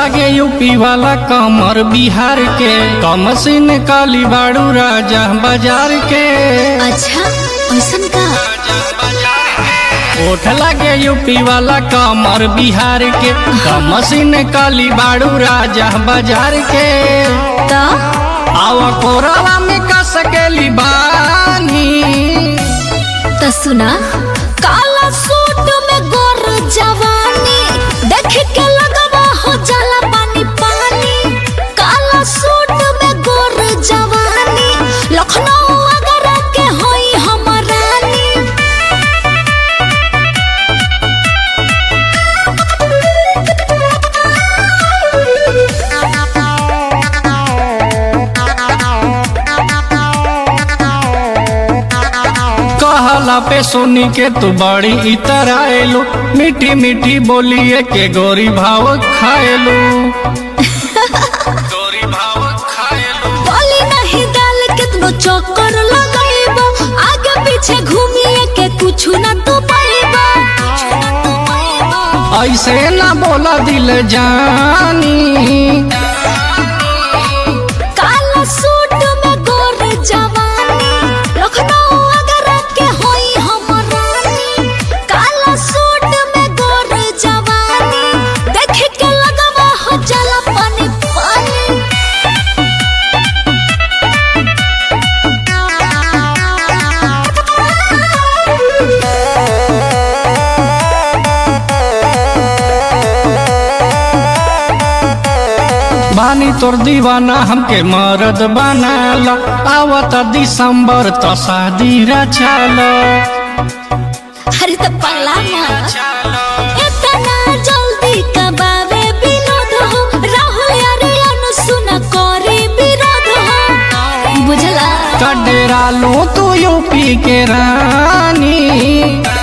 लागे यूपी वाला कमर बिहार के कमसिन काली बाड़ू राजा बाजार के अच्छा ऐसन का ओठ लागे यूपी वाला कमर बिहार के कमसिन काली बाड़ू राजा बाजार के तो आवा कोरावा में का सकेली बानी तो सुना काला सूट में गोर जवानी देख के लगवा हो जाला पानी पानी काला सूट में गोर जवानी लखनऊ अगर के होई हम रानी कहला पे सुनी के तू बड़ी इतर आएलू मीठी मीठी बोलिए के गोरी भाव खाएलू गोरी भाव खाएलू बोली नहीं डाल कितनो चक्कर लगाइबो आगे पीछे घूमिए के कुछ ना तो पाइबो ऐसे ना बोला दिल जानी काला सूट में गोर जवानी लखनऊ अगर के होई हम रानी काला सूट में गोर जवानी देख के लगवा हो जाला पानी पानी बानी तोर दीवाना हमके मरद बनाला आवत दिसंबर तो शादी रचाला अरे तो पगला मारा इतना जल्दी कबावे विनोद हो राहुल यारे अनुसुना करे विरोध हो बुझला कडेरा लो तू यूपी के रानी